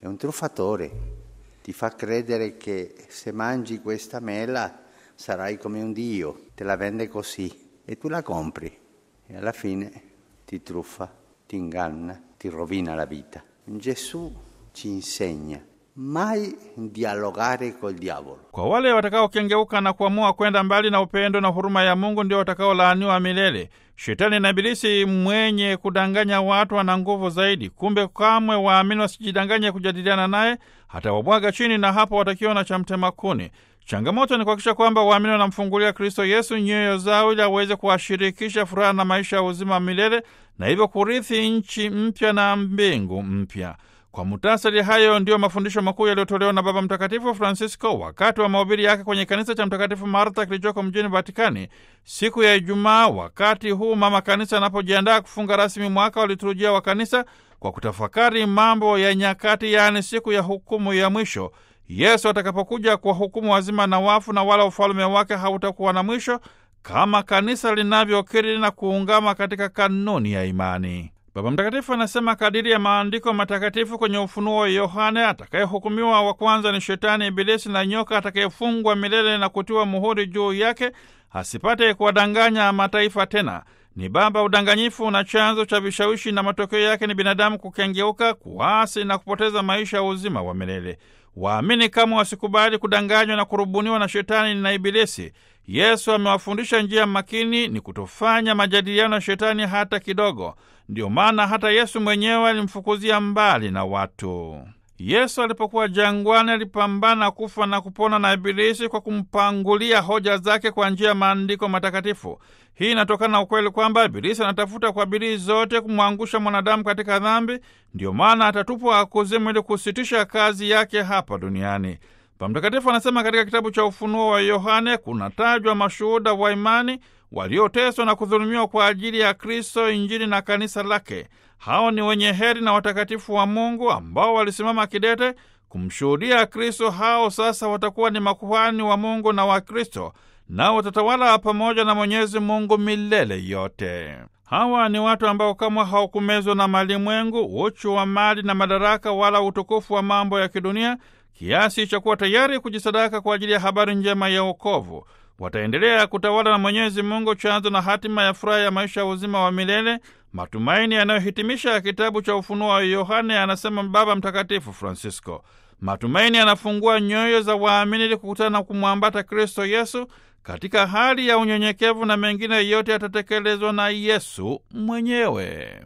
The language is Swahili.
è un truffatore, ti fa credere che se mangi questa mela sarai come un dio, te la vende così e tu la compri e alla fine ti truffa, ti inganna, ti rovina la vita. Gesù ci insegna mai dialogare col diavolo. Kwa wale watakaokengeuka na kuamua kwenda mbali na upendo na huruma ya Mungu ndio watakaolaaniwa milele. Shetani na Ibilisi mwenye kudanganya watu ana nguvu zaidi. Kumbe kamwe waamini wasijidanganye kujadiliana naye, hata wabwaga chini, na hapo watakiona cha mtema kuni. Changamoto ni kuhakikisha kwamba waamini wanamfungulia Kristo Yesu nyoyo zao ili aweze kuwashirikisha furaha na maisha ya uzima wa milele na hivyo kurithi nchi mpya na mbingu mpya. Kwa mutasari, hayo ndiyo mafundisho makuu yaliyotolewa na Baba Mtakatifu Francisco wakati wa mahubiri yake kwenye kanisa cha Mtakatifu Martha kilichoko mjini Vatikani siku ya Ijumaa, wakati huu mama kanisa anapojiandaa kufunga rasmi mwaka wa liturujia wa kanisa kwa kutafakari mambo ya nyakati, yaani siku ya hukumu ya mwisho, Yesu atakapokuja kwa hukumu wazima na wafu, na wala ufalme wake hautakuwa na mwisho, kama kanisa linavyokiri na kuungama katika kanuni ya imani. Baba Mtakatifu anasema kadiri ya maandiko matakatifu kwenye Ufunuo wa Yohane, atakayehukumiwa wa kwanza ni Shetani, Ibilisi na nyoka atakayefungwa milele na kutiwa muhuri juu yake, asipate kuwadanganya mataifa tena. Ni baba udanganyifu na chanzo cha vishawishi, na matokeo yake ni binadamu kukengeuka, kuasi na kupoteza maisha ya uzima wa milele. Waamini kama wasikubali kudanganywa na kurubuniwa na Shetani na Ibilisi. Yesu amewafundisha njia makini ni kutofanya majadiliano ya Shetani hata kidogo. Ndiyo maana hata Yesu mwenyewe alimfukuzia mbali na watu. Yesu alipokuwa jangwani alipambana kufa na kupona na Ibilisi kwa kumpangulia hoja zake kwa njia ya maandiko matakatifu. Hii inatokana na ukweli kwamba Ibilisi anatafuta kwa bidii zote kumwangusha mwanadamu katika dhambi. Ndiyo maana atatupwa kuzimu ili kusitisha kazi yake hapa duniani. Baba Mtakatifu anasema katika kitabu cha Ufunuo wa Yohane kunatajwa mashuhuda wa imani walioteswa na kudhulumiwa kwa ajili ya Kristo, Injili na kanisa lake. Hao ni wenye heri na watakatifu wa Mungu ambao walisimama kidete kumshuhudia Kristo. Hao sasa watakuwa ni makuhani wa Mungu na wa Kristo, nao watatawala pamoja na Mwenyezi Mungu milele yote. Hawa ni watu ambao kamwe hawakumezwa na malimwengu, uchu wa mali na madaraka, wala utukufu wa mambo ya kidunia, kiasi cha kuwa tayari kujisadaka kwa ajili ya habari njema ya wokovu. Wataendelea kutawala na Mwenyezi Mungu, chanzo na hatima ya furaha ya maisha ya uzima wa milele, matumaini yanayohitimisha kitabu cha Ufunuo wa Yohane, anasema Baba Mtakatifu Francisco. Matumaini yanafungua nyoyo za waamini ili kukutana na kumwambata Kristo Yesu katika hali ya unyenyekevu, na mengine yote yatatekelezwa na Yesu mwenyewe.